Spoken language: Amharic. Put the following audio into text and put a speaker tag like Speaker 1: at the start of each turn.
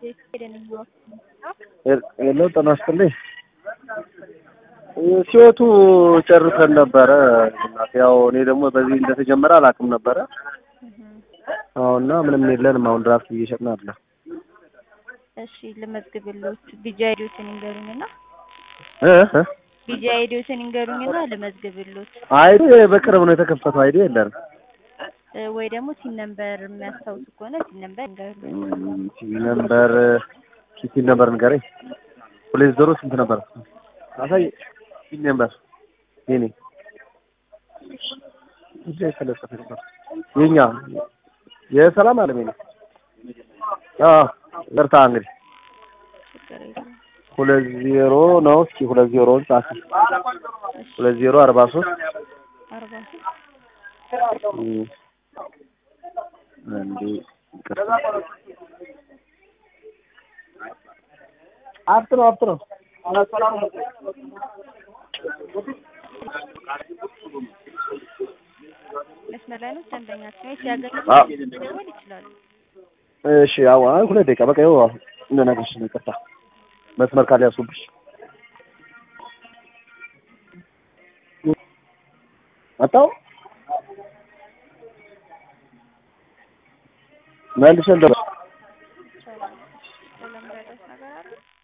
Speaker 1: ሄሎ ጤና ይስጥልኝ። ሲወቱ ጨርሰን ነበረ። እናቴ ያው እኔ ደግሞ በዚህ እንደተጀመረ አላውቅም ነበረ። አሁንና ምንም የለንም። አሁን ድራፍት እየሸጥን አለ።
Speaker 2: እሺ ልመዝግብልዎት። ቢጂ አይዲዎትን ይንገሩኝና
Speaker 1: እ እ
Speaker 2: ቢጂ አይዲዎትን ይንገሩኝና ልመዝግብልዎት
Speaker 1: አይዲ በቅርብ ነው የተከፈተው። አይዲ የለንም።
Speaker 2: እ ወይ ደግሞ ሲን ነምበር የሚያስታውሱ ከሆነ ሲን ነምበር ይንገሩኝ።
Speaker 1: ቲቪ ነምበር ኪቲ ነምበር ንገረኝ። ሁለት ዜሮ ስንት ነበር? አሳይ ቲቪ ነምበር የኔ እዚህ የተለጠፈ ነበር። የኛ የሰላም አለም ነው። አዎ ይቅርታ እንግዲህ
Speaker 2: ችግር የለም።
Speaker 1: ሁለት ዜሮ ነው። እስኪ ሁለት ዜሮውን ጻፊ። ሁለት ዜሮ አርባ ሶስት
Speaker 2: አርባ
Speaker 1: እንዴ ይቅርታ አፍት ነው አፍት ነው
Speaker 2: መስመር ላይ ነው ደንበኛችን ወይ ሲያገኙ
Speaker 1: አዎ።
Speaker 2: መደወል ይችላሉ።
Speaker 1: እሺ አዎ አይ ሁለት ደቂቃ በቃ ይኸው እንደነገርሽ ነው። ይቅርታ መስመር ካልያዝኩብሽ መጣሁ መልሼ ልደውል